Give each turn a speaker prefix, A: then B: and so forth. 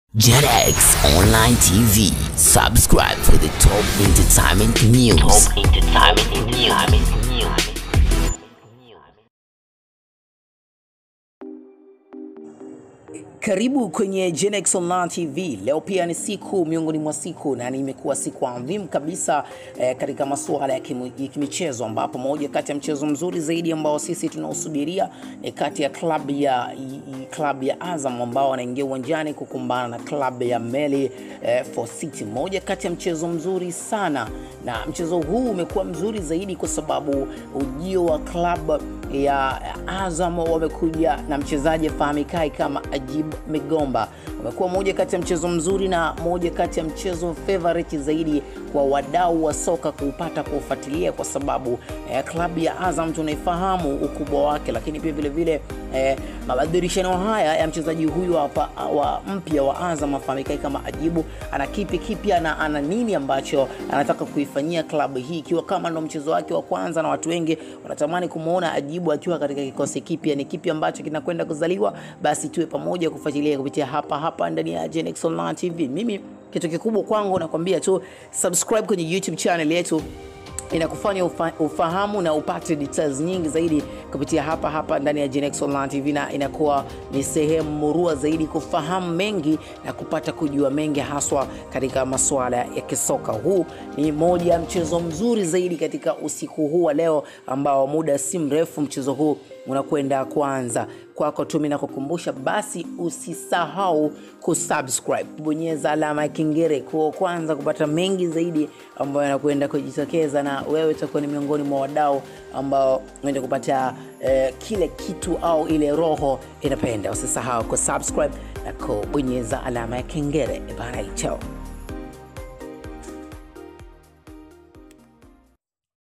A: JetX Online TV. Subscribe for the top entertainment news. Top entertainment news.
B: Karibu kwenye Genex Online TV. Leo pia ni siku miongoni mwa siku na imekuwa siku adhimu kabisa eh, katika masuala ya kimu- ya kimichezo ambapo moja kati ya mchezo mzuri zaidi ambao sisi tunausubiria ni kati ya klabu ya i- i- klabu ya Azam ambao wanaingia uwanjani kukumbana na klabu ya Meli eh, for City. Moja kati ya mchezo mzuri sana, na mchezo huu umekuwa mzuri zaidi kwa sababu ujio wa klabu ya Azam wamekuja na mchezaji afahamikae kama Ajib Migomba. Umekuwa moja kati ya mchezo mzuri na moja kati ya mchezo favorite zaidi kwa wadau wa soka kuupata kuufuatilia, kwa sababu eh, klabu ya Azam tunaifahamu ukubwa wake, lakini pia vile vile eh, mabadilishano haya ya mchezaji huyu hapa wa mpya wa Azam afahamikae kama Ajibu ana kipi kipya na ana nini ambacho anataka kuifanyia klabu hii, ikiwa kama ndo mchezo wake wa kwanza, na watu wengi wanatamani kumwona Ajibu akiwa katika kikosi kipya. Ni kipi ambacho kinakwenda kuzaliwa? Basi tuwe pamoja kufuatilia kupitia hapa hapa ndani ya Genex Online TV. Mimi kitu kikubwa kwangu nakwambia tu subscribe kwenye YouTube channel yetu inakufanya ufa, ufahamu na upate details nyingi zaidi kupitia hapa hapa ndani ya Genex Online TV, na inakuwa ni sehemu murua zaidi kufahamu mengi na kupata kujua mengi haswa katika masuala ya kisoka. Huu ni moja ya mchezo mzuri zaidi katika usiku huu wa leo, ambao muda si mrefu mchezo huu unakwenda kuanza. Kwako tu mimi nakukumbusha basi, usisahau kusubscribe, kubonyeza alama ya kengele kwa kwanza kupata mengi zaidi ambayo yanakwenda kujitokeza, na wewe utakuwa ni miongoni mwa wadau ambao unaenda kupata eh, kile kitu au ile roho inapenda. Usisahau kusubscribe na kubonyeza alama ya kengele. Bye, chao.